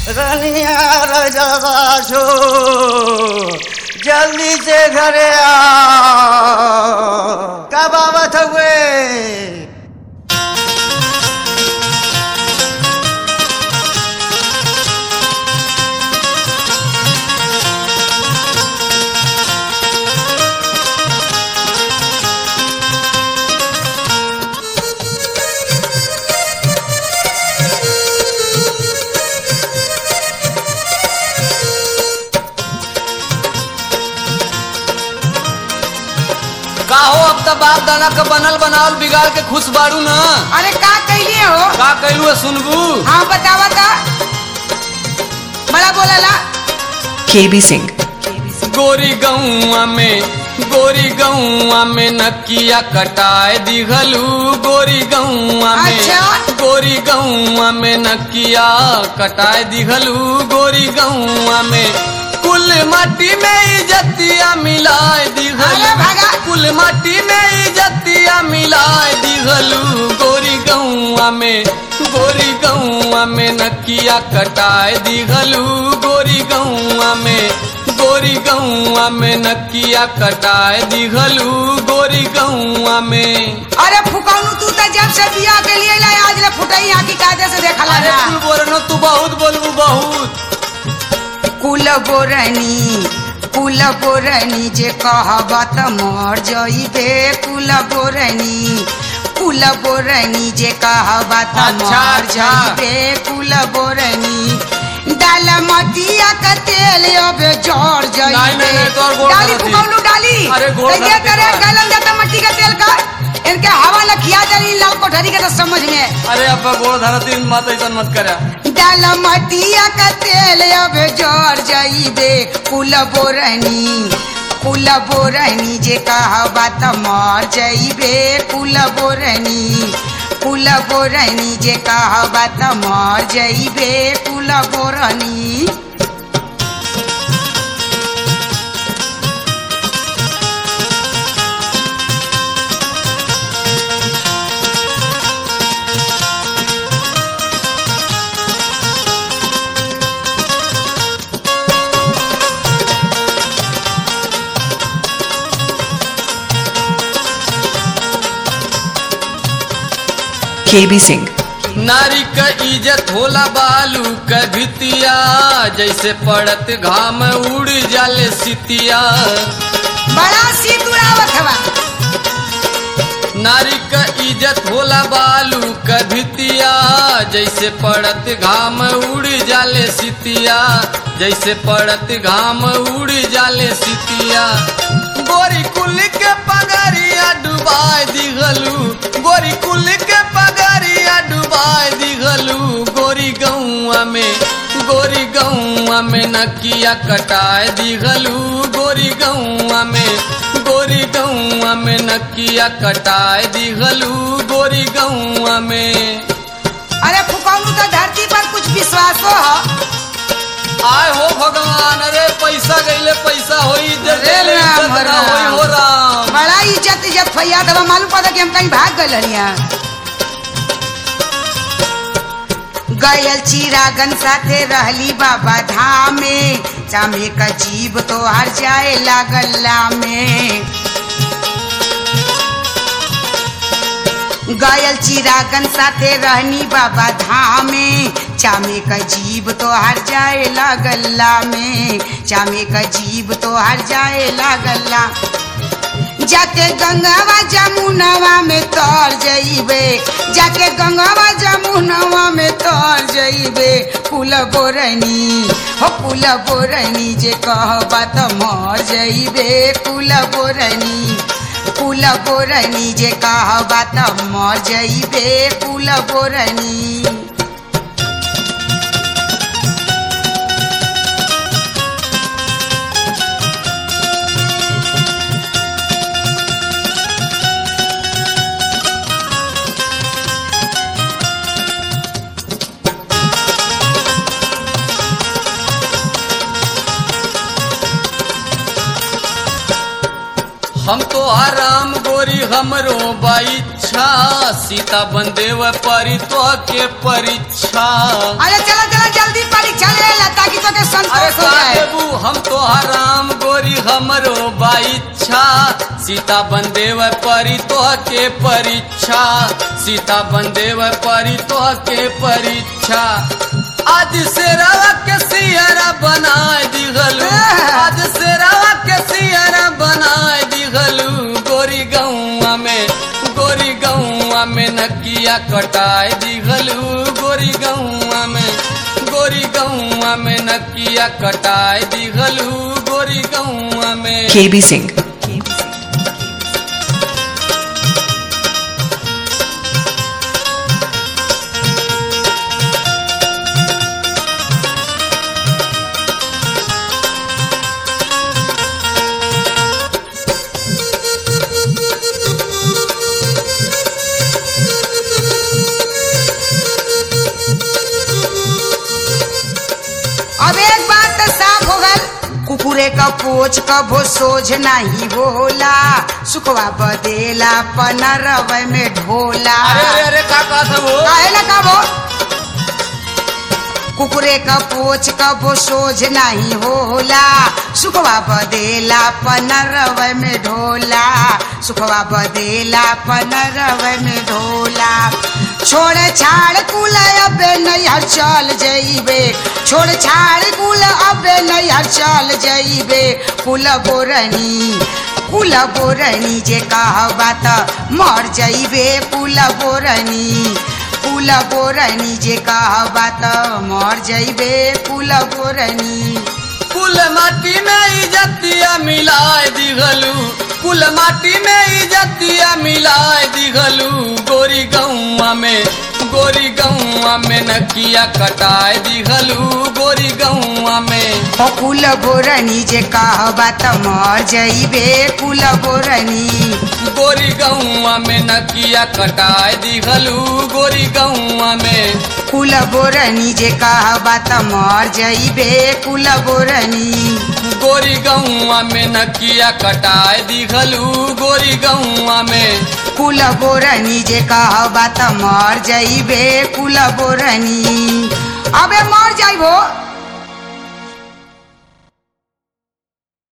रनिया रजवा छो जल्दी से घरे आ कब आवत हुए का हो अब तो बाप दाना के बनल बनावल बिगाड़ के खुश बाड़ू न अरे का कैलिए हो का कैलू है सुनबू हाँ बतावा ता बड़ा बोलला KB Singh. गोरी गौआ में गोरी गौआ में नकिया कटाए दिघलू गोरी गौआ में अच्छा। गोरी गौआ में नकिया कटाए दिघलू गोरी गौआ में कुल माटी में इजतिया मिलाए अरे दिघलू भागा। कुल माटी में इजतिया मिलाए दिघलू गोरी गौआ में गोरी गौआ में नकिया कटाए दिघलू गोरी गौआ में गोरी गौआ में नकिया कटाए दिघलू गोरी गौआ में अरे फुकौनू तू तो जब से बिया के लिए लाए आज ले फुटई यहाँ की कायदे से देखला अरे ना तू बोल तू बहुत बोलबू बहुत कुल बोरनी कुल बोरनी जे कहबा त मर जइबे कुल बोरनी कुल बोरनी जे कहबा त अच्छा, मर अच्छा। जइबे कुल बोरनी डाल मटिया का तेल अब जड़ नहीं, नहीं, नहीं, जइबे तोर गोड़ डाली धरती। फुकौनू डाली अरे गोड़ तो ये धरती करे का। गलन जाता मट्टी का तेल का इनके हवा लखिया जानी लाल कोठरी के तो समझ में अरे अब गोड़ धरती मत ऐसा मत करा डाल मटिया का तेल अब जर जाइबे कुल बोरनी कुल बोरनी जे कहबा त मर जाइबे कुल बोरनी कुल बोरनी जे कहबा त मर जाइबे कुल बोरनी KB Singh. नारी क इज्जत होला बालू क भितिया जैसे पड़त घाम उड़ जाले सितिया बड़ा सीत उड़ावत हवा नारी क इज्जत होला बालू क भितिया जैसे पड़त घाम उड़ जाले सितिया जैसे पड़त घाम उड़ जाले सितिया गोरी कुल के पगरिया डुबाए दिघलू गोरी कुल के पगरिया डुबाए दिघलू गोरी गौआ में गोरी गौआ में नकिया कटाए दिघलू गोरी गौआ में गोरी गौआ में नकिया कटाए दिघलू गोरी गौआ में अरे फुकौनू तो धरती पर कुछ विश्वासो हो आय हो भगवान अरे पैसा गईले पैसा होई इज्जत अरे गईले राम, इज्जत ना राम। होई हो राम बड़ा इज्जत इज्जत फैया दबा मालूम पड़ा कि हम कहीं भाग गए हनिया गयल चिरागन साथे रहली बाबा धाम में चामे का जीव तो हर जाए लागल्ला में गयल चिरागन साथे रहनी बाबा धाम में चामे का जीव तो हर जाए लागल्ला में चामे का जीव तो हर जाए लागल्ला जाके गंगावा जमुनवा में तर जइबे जाके गंगावा जमुनवा में तर जइबे कुल बोरनी हो कुल बोरनी जे कहबा त मर जइबे कुल बोरनी कुल बोरनी जे कहबा त मर जइबे कुल बोरनी हम तो आराम गोरी हमरो बाइच्छा सीता बंदेव परी तो के परीक्षा अरे चला चला जल्दी परीक्षा ले संतोष हो का जाए देबू हम तो हराम गोरी हमरो बाइच्छा सीता बंदेव परी तोह के परीक्षा सीता बंदेव परी तोह के परीक्षा आज से रवा के सियरा बनाए दिगलू आज से रवा के सियरा बनाए दिगलू गोरी गौआ में गोरी गौआ में नकिया कटाए दिगलू गोरी गौआ में गोरी गौआ में नकिया कटाए दिगलू गोरी गौआ में KB Singh. अब एक बात तो साफ हो गल कुकुरे का पोछ कभो सोझ नहीं होला सुखवा बदेला पनरव में ढोला अरे अरे अरे का कहत हो काहे ना काबो कुकुरे का पोछ कबो सोझ नहीं होला सुखवा बदेला पनरव में ढोला सुखवा बदेला पनरव में ढोला छोड़ छाड़ कुल अबे नैहर चल जइबे छोड़ छाड़ कुल अबे नैहर चल जइबे कुल बोरनी कुल बोरनी जे कहबा त मर जइबे कुल बोरनी कुल बोरनी जे कहबा त मर जइबे कुल बोरनी कुल माटी में इजतिया मिलाए दिगलू कुल माटी में इजतिया मिलाए दिगलू गोरी गौआ में गोरी गौआ में नकिया कटाए दिगलू गोरी गौआ में ओ कुल बोरनी जे कहबा त मर जइबे कुल बोरनी गोरी गौआ में नकिया कटाए दिगलू गोरी गौआ में कुल बोरनी जे कहबा त मर जइबे कुल बोरनी गोरी गौआ में नकिया कटाए दिगलू गोरी गौआ में कुल बोरनी जे कहबा त मर जइबे कुल बोरनी अबे मर जाइबो